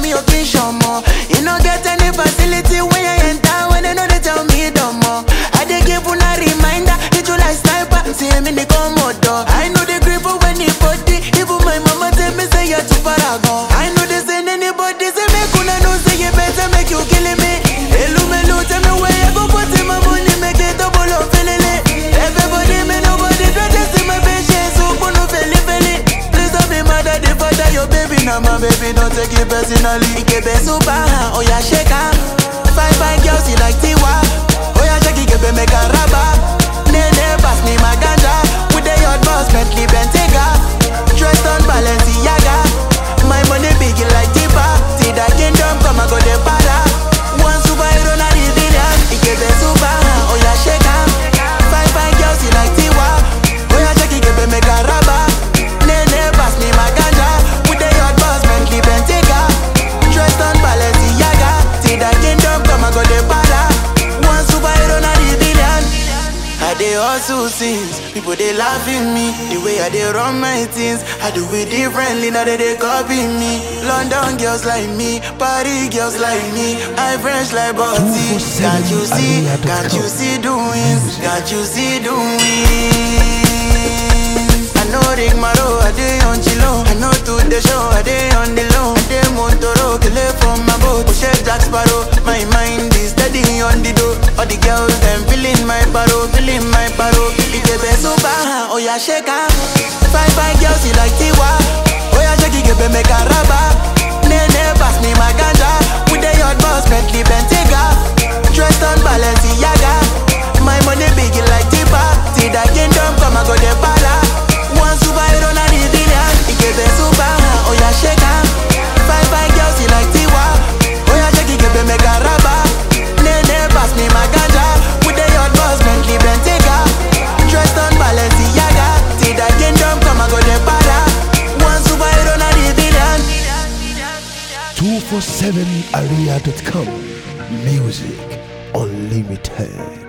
me occasion more. You no get any facility when you enter when they know they tell me no more. I dey give una reminder, hit you like sniper, see me in the commodore. I know the grip when the body, even my mama tell me say you're too far gone. I know they send anybody say make una know say you better make you killing me. Hello, hello, tell me where you go put in my money, make it double up, feeling it. Everybody, me nobody, don't just see my patience, so no feli feli. Please don't be mad at the father, your baby, now my baby, don't take it personally. Ikebe super, oh yeah, shake her. Five fine girls, you like Tiwa. Oh yeah, shake it, Ikebe make a raba. Nene, pass me my ganja. With the hot boss, Bentley Bentayga. Dressed on Balenciaga. My money big like Tipa. See that kingdom come and go the para. One superhero, not the villain. Ikebe super, oh yeah, shake her. Five fine girls, you like Tiwa. Oh yeah, shake it, Ikebe make a raba. Nene, pass me my ganja. With the hot boss, Bentley Bentayga. Dressed on Balenciaga. See that kingdom come and go the para. One superhero, not the villain. I dey hustle since people dey laugh at me the way I dey run my things. I do it differently now they dey copy me. London girls like me, Paris girls like me, I French like Botti. Can't you see? Can't you see doing? Can't you see doing? I know Rick Maro, I dey on chilo. I know to the show, I dey on the low. I dey Montoro, kele from my boat. Push Jack Sparrow, my mind is steady on the door. All the girls them feeling my baro, feeling my baro. Ikebe super, oh yeah shake her. Five five girls you like Tiwa, oh yeah shake Ikebe make a raba. Nene pass me my ganja, with the hot boss Bentley Bentayga. Dressed on Balenciaga, my money big like Tipa. See that kingdom come and go the para. One superhero na the villain. Ikebe super, oh yeah shake her. Five five girls you like Tiwa, oh yeah shake Ikebe make a raba. Nene pass me my ganja, with the hot boss Bentley Bentayga. Dressed on Balenciaga, see that kingdom come and go the para. One superhero na the villain. 247area.com Music Unlimited.